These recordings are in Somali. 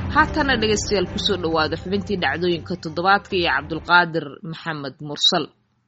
haatana dhegaystayaal kusoo dhowaada xubintii dhacdooyinka toddobaadka iyo cabdulqaadir maxamed mursal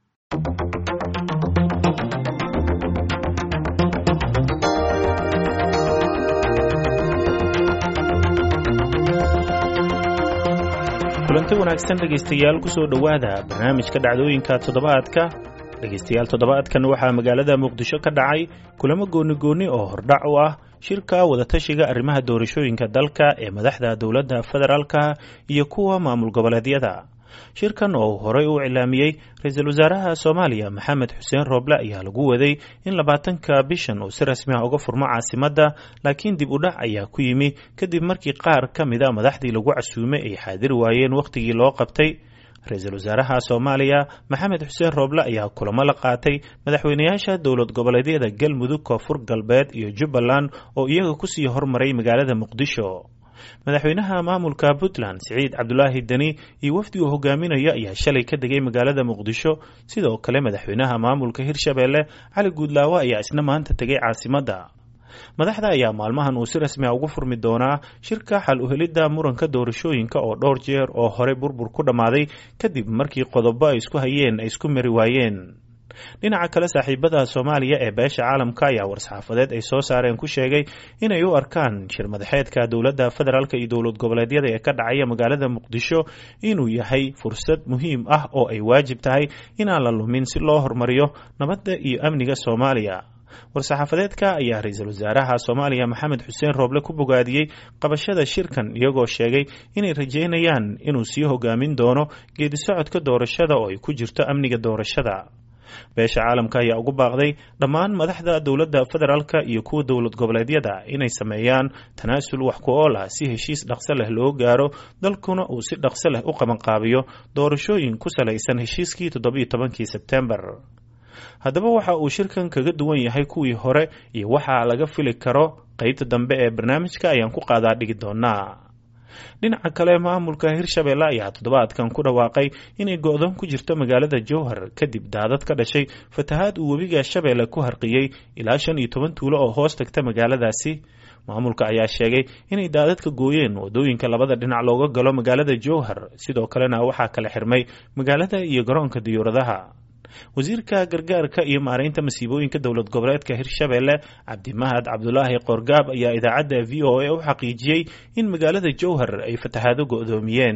kulanti wanaagsan dhegaystayaal kusoo dhowaada barnaamijka dhacdooyinka toddobaadka dhegaystayaal toddobaadkan waxaa magaalada muqdisho ka dhacay kulamo gooni-gooni oo hordhac u ah shirka wadatashiga arrimaha doorashooyinka dalka ee madaxda dowladda federaalka iyo kuwa maamul goboleedyada shirkan oo uu horey u cilaamiyey ra-iisul wasaaraha soomaaliya maxamed xuseen rooble ayaa lagu waday in labaatanka bishan uu si rasmi ah uga furmo caasimadda laakiin dib u dhac ayaa ku yimi kadib markii qaar ka mida madaxdii lagu casuumay ay xaadiri waayeen wakhtigii loo qabtay ra-iisul wasaaraha soomaaliya maxamed xuseen rooble ayaa kulamo la qaatay madaxweynayaasha dowlad goboleedyada galmudug koonfur galbeed iyo jubbaland oo iyaga kusii hormaray magaalada muqdisho madaxweynaha maamulka puntland siciid cabdulaahi deni iyo wafdi uu hogaaminayo ayaa shalay ka degay magaalada muqdisho sidoo kale madaxweynaha maamulka hirshabeelle cali guudlaawo ayaa isna maanta tegay caasimadda madaxda ayaa maalmahan uu si rasmi a ugu furmi doonaa shirka xal uhelidda muranka doorashooyinka oo dhowr jeer oo horey burbur ku dhammaaday kadib markii qodobo ay isku hayeen ay isku mari waayeen dhinaca kale saaxiibada soomaaliya ee beesha caalamka ayaa war-saxaafadeed ay soo saareen ku sheegay inay u arkaan shir madaxeedka dowladda federaalk iyo dowlad goboleedyada ee ka dhacaya magaalada muqdisho inuu yahay fursad muhiim ah oo ay waajib tahay inaan la lumin si loo horumariyo nabadda iyo amniga soomaaliya war-saxaafadeedka ayaa ra-iisul wasaaraha soomaaliya maxamed xuseen rooble ku bogaadiyey qabashada shirkan iyagoo sheegay inay rajeynayaan inuu sii hogaamin doono geedi socodka doorashada oo ay ku jirto amniga doorashada beesha caalamka ayaa ugu baaqday dhammaan madaxda dowladda federaalka iyo kuwa dowlad goboleedyada inay sameeyaan tanaasul wax ku ool ah si heshiis dhaqso leh loo gaaro dalkuna uu si dhaqso leh u qabanqaabiyo doorashooyin ku salaysan heshiiskii toddobiyo tobankii sebtembar haddaba waxa uu shirkan kaga duwan yahay kuwii hore iyo waxa laga fili karo qeybta dambe ee barnaamijka ayaan ku qaadaa dhigi doonaa dhinaca kale maamulka hirshabeelle ayaa toddobaadkan ku dhawaaqay inay go-doon ku jirto magaalada jowhar kadib daadad ka dhashay fatahaad uu webiga shabeelle ku harqiyey ilaa shan iyo toban tuulo oo hoos tagta magaaladaasi maamulka ayaa sheegay inay daadadka gooyeen wadooyinka labada dhinac looga galo magaalada jowhar sidoo kalena waxaa kala xirmay magaalada iyo garoonka diyuuradaha wasiirka gargaarka iyo maaraynta masiibooyinka dowlad goboleedka hirshabeelle cabdimahad cabdulaahi qoorgaab ayaa idaacadda v o a u xaqiijiyey in magaalada jowhar ay fatahaado go-doomiyeen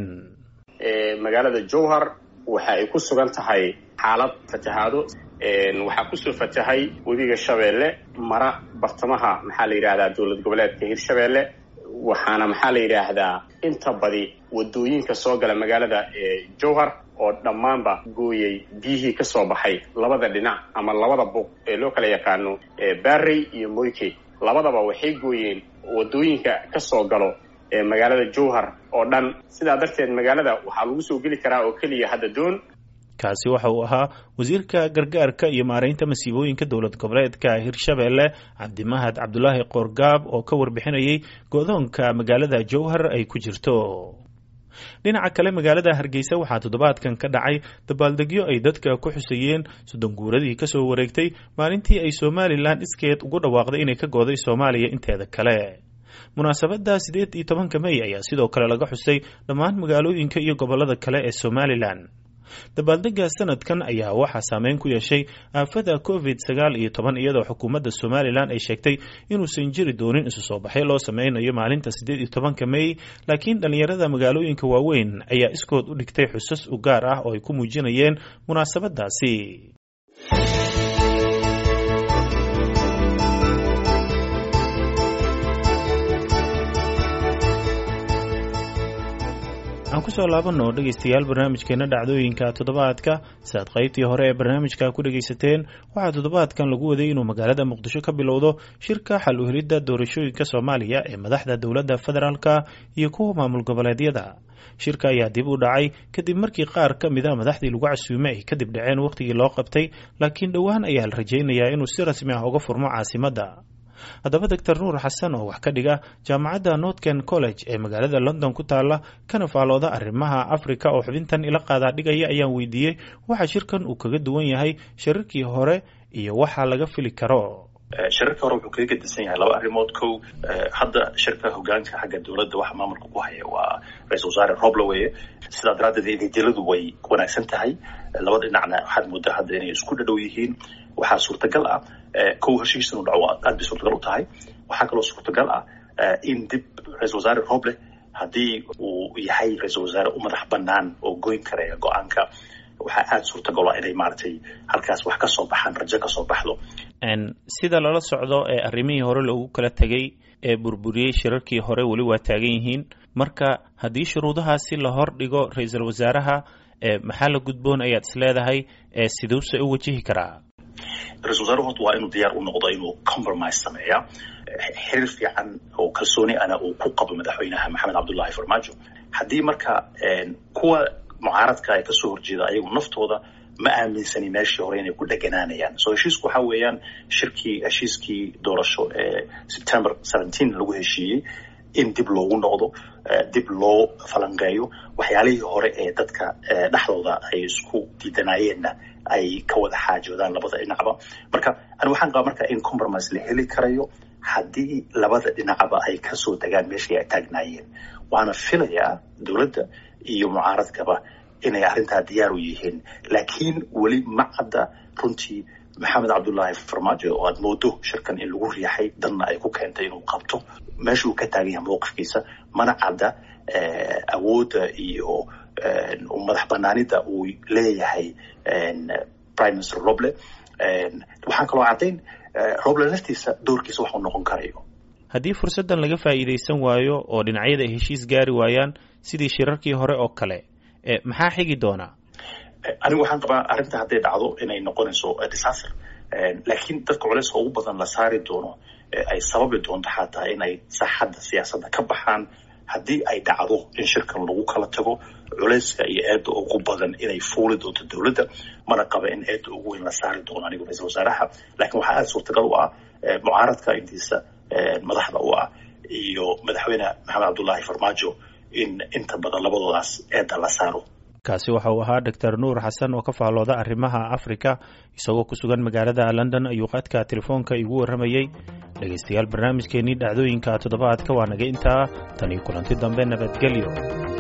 magaalada jowhar waxa ay ku sugan tahay xaalad fatahaado waxaa kusoo fatahay webiga shabeelle mara bartamaha maxaa la yidhahdaa dowlad goboleedka hirshabeelle waxaana maxaa la yidhaahdaa inta badi wadooyinka soo gala magaalada jowhar oo dhammaanba gooyey biyihii ka soo baxay labada dhinac ama labada buuq ee loo kala yaqaano barrey iyo moyke labadaba waxay gooyeen wadooyinka ka soo galo magaalada jowhar oo dhan sidaa darteed magaalada waxaa lagu soo geli karaa oo keliya hadda doon kaasi waxa uu ahaa wasiirka gargaarka iyo maaraynta masiibooyinka dowlad goboleedka hirshabeelle cabdimahad cabdulaahi qoorgaab oo ka warbixinayay go-doonka magaalada jowhar ay ku jirto dhinaca kale magaalada hargeysa waxaa toddobaadkan ka dhacay dabaaldegyo ay dadka ku xusayeen soddon guuradii kasoo wareegtay maalintii ay somalilan iskeed ugu dhawaaqday inay ka gooday soomaaliya inteeda kale munaasabadda siddeed iyo tobanka mey ayaa sidoo kale laga xusay dhammaan magaalooyinka iyo gobollada kale ee somalilan dabaaldega sanadkan ayaa waxaa saameyn ku yeeshay aafada covid sagaal iyo toban iyadoo xukuumadda somalilan ay sheegtay inuusan jiri doonin isu soo baxay loo sameynayo maalinta siddeed iyo tobanka mey laakiin dhallinyarada magaalooyinka waaweyn ayaa iskood u dhigtay xusas u gaar ah oo ay ku muujinayeen munaasabadaasi aan kusoo laabanno dhegaystayaal barnaamijkeena dhacdooyinka toddobaadka siaad qaybtii hore ee barnaamijka ku dhegaysateen waxaa toddobaadkan lagu waday inuu magaalada muqdisho ka bilowdo shirka xal uhelidda doorashooyinka soomaaliya ee madaxda dowladda federaalka iyo kuwa maamul goboleedyada shirka ayaa dib u dhacay kadib markii qaar ka mida madaxdii lagu casuumay ay kadib dhaceen wakhtigii loo qabtay laakiin dhowaan ayaa la rajaynayaa inuu si rasmi ah uga furmo caasimadda haddaba doctor nuur xasan oo wax ka dhiga jaamacadda northken college ee magaalada london ku taala kana faalooda arrimaha africa oo xubintan ila qaadaa dhigaya ayaan weydiiyey waxa shirkan uu kaga duwan yahay shirarkii hore iyo waxa laga fili karo shirarka hore wuxuu kaga gedisan yahay laba arrimood kow hadda shirka hogaanka xagga dowladda waxa maamulka ku haya waa ra-isul wasaare roble weye sidaa daraaddeed idejeladu way wanaagsan tahay labada dhinacna waxaad moodaa hadda inay isku dhadhow yihiin waxaa suurtagal ah kow heshiis inuu dhaco aad bay suurtagal u tahay waxaa kaloo suurtagal ah in dib ra-isul wasaare roble haddii uu yahay ra-isul wasaare u madax banaan oo goyn karaya go-aanka waxaa aada suurtagal ah inay maaragtay halkaas wax ka soo baxaan rajo ka soo baxdo sida lala socdo ee arrimihii hore loogu kala tegay ee burburiyey shirarkii hore weli waa taagan yihiin marka haddii shuruudahaasi la hor dhigo ra-iisul wasaaraha maxaa la gudboon ayaad is leedahay siduuse u wajihi karaa ra-isul wasaaruhu horta waa inuu diyaar u noqdo inuu compromise sameeya xiriir fiican oo kalsooni ana uu ku qabo madaxweynaha maxamed cabdullahi farmaajo haddii marka kuwa mucaaradka ay kasoo horjeeda ayagu naftooda ma aaminsani meeshii hore inay ku dheganaanayaan so heshiisku waxa weeyaan shirkii heshiiskii doorasho ee september seventeen lagu heshiiyey in dib loogu noqdo dib loo falanqeeyo waxyaalihii hore ee dadka dhexdooda ay isku diidanayeenna ay ka wada xaajoodaan labada dhinacba marka ani waxaan qabaa marka in compromise la heli karayo haddii labada dhinacba ay kasoo degaan meeshii ay taagnaayeen waana filayaa dowladda iyo mucaaradkaba inay arrintaa diyaar u yihiin laakiin weli ma cadda runtii maxamed cabdullaahi farmaajo oo aad moodo shirkan in lagu riixay danna ay ku keentay inuu qabto meesha uu ka taagan yahay mowqifkiisa mana cadda awoodda iyo madax banaanida uu leeyahay prime minister roble waxaan kaloo caddayn roble laftiisa doorkiisa waxuu noqon karayo haddii fursaddan laga faa'iidaysan waayo oo dhinacyada ay heshiis gaari waayaan sidii shirarkii hore oo kale maxaa xigi doonaa anigu waxaan qabaa arrinta hadday dhacdo inay noqonayso disaster laakiin dadka culeyska ugu badan la saari doono ay sababi doonto xataa inay saaxadda siyaasadda ka baxaan haddii ay dhacdo in shirkan lagu kala tago culeyska iyo eedda ugu badan inay fuuli doonto dowladda mana qaba in eedda ugu weyn la saari doono anigu ra-isul wasaaraha laakiin waxaa aada suurtagal u ah mucaaradka intiisa madaxda u ah iyo madaxweyne maxamed cabdullaahi farmaajo in inta badan labadoodaas eedda la saaro kaasi waxa uu ahaa doctor nuur xasan oo ka faallooda arrimaha africa isagoo ku sugan magaalada london ayuu qadka telefoonka igu warramayey dhegaystayaal barnaamijkeenii dhacdooyinka toddobaadka waa naga intaa tan iyo kulanti dambe nabadgelyo